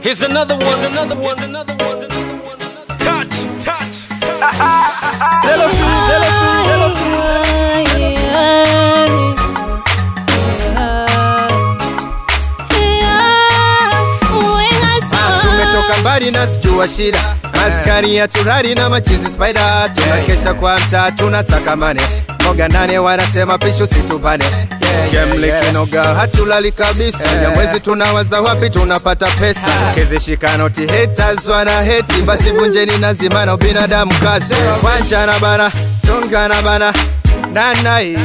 Here's another one. Here's another one. Here's another one. Here's another one. Touch, touch. Zero two, zero two, zero two. tumetoka mbali na sijua shida maskani ya turari na machizi spider tunakesha kwa mtaa tunasakamane moga nane wanasema pisho situbane gemlikinoga hatulali kabisa nyamwezi tunawaza wapi tunapata pesa kizishikanoti haters wana heti basi vunjeni nazimana binadamu kazi kwanja na bana chonga na bana nanai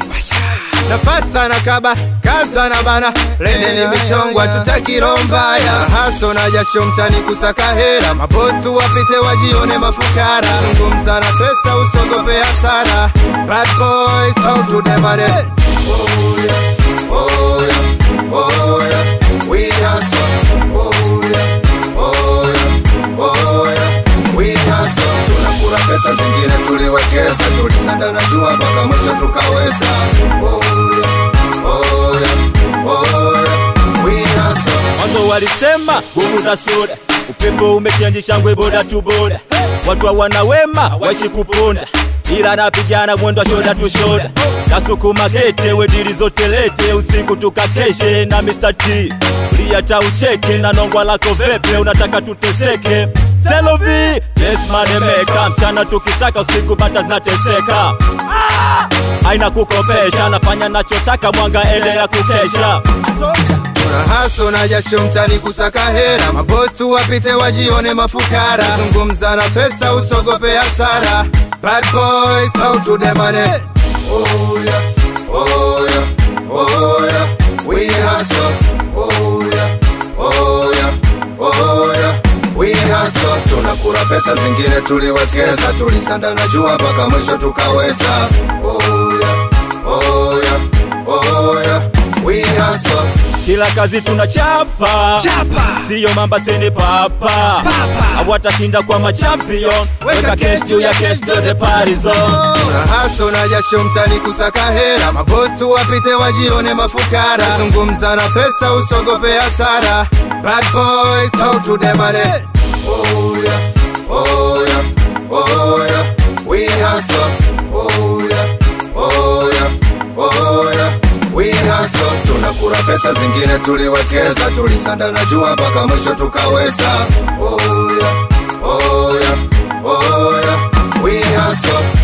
nafasa na kaba kaza na bana leteni michongwa tutakirombaya haso na jasho mtani kusaka hera mapostu wapite wajione mafukara zungumza na pesa usogope hasara bad boys talk to them money oh yeah oh yeah oh yeah we hustle oh yeah oh yeah oh yeah we hustle tunakula pesa zingine tuliwekeza tulisanda na jua mpaka mwisho tukaweza oh yeah oh yeah oh yeah we hustle mwanzo walisema nguvu za soda upepo umechenji shangwe boda tu boda watu hawana wema waishi kuponda ila napigana mwendo wa shoda tu shoda nasukuma gete wedili zote lete usiku tukakeshe na Mr. T liyata ucheke na nongwa lako vepe unataka tuteseke selovi yes manemeka mchana tukisaka usiku bata zinateseka aina kukopesha nafanya nachotaka mwanga endelea kukesha tuna haso na jasho mtani kusaka hera mabostu wapite wajione mafukara zungumza na pesa usogope hasara bad boys talk to them money oh yeah oh yeah oh yeah we hustle oh yeah oh yeah oh yeah we hustle tunakula pesa zingine tuliwekeza tulisanda na jua mpaka mwisho tukaweza oh yeah oh yeah oh yeah we hustle kila kazi tunachapa Chapa. siyo mamba seni papa hawatashinda kwa machampion weka kes juu ya kes to the party zone Tuna haso na jasho mtani kusaka hera mabostu wapite wajione mafukara zungumza na pesa usogope hasara bad boys talk to them money oh yeah oh yeah oh yeah we hustle oh yeah oh yeah oh yeah we hustle tunakula pesa zingine tuliwekeza tulisanda na jua mpaka mwisho tukaweza oh yeah oh yeah oh yeah we hustle